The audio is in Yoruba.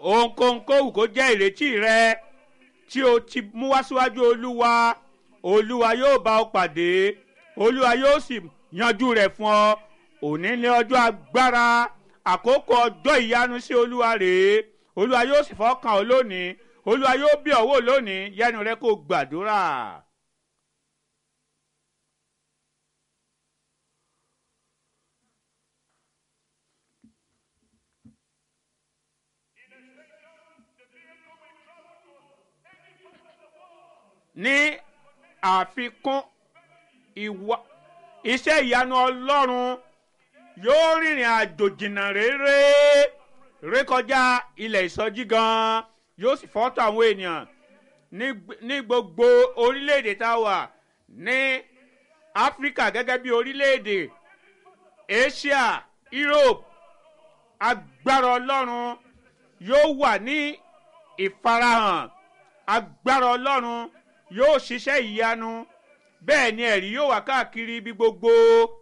ohunkóhunkóhù kó jẹ́ ìrètí rẹ tí o ti mú wá síwájú olúwa olúwa yóò bá ọ pàdé olúwa yóò sì yanjú rẹ̀ fún ọ òní ní ọjọ́ agbára àkókò ọjọ́ ìyanu sí olúwa rèé olúwa yóò sì fọkàn ọ lónìí olúwa yóò bí ọ wò lónìí yẹnu rẹ kó gbàdúrà. ní àfikún ìwà iṣẹ́ ìyanu ọlọ́run yóò rìnrìn àjò jìnnà réré rékọjá ilẹ̀ ìsọjí gan yóò sì fọ́tò àwọn ènìyàn ní gbogbo orílẹ̀-èdè tá a wà ní áfíríkà gẹ́gẹ́ bí orílẹ̀-èdè asia europe agbára ọlọ́run yóò wà ní ìfarahàn agbára ọlọ́run yóò ṣiṣẹ́ ìyanu bẹ́ẹ̀ ni ẹ̀rí yóò wà káàkiri ibi gbogbo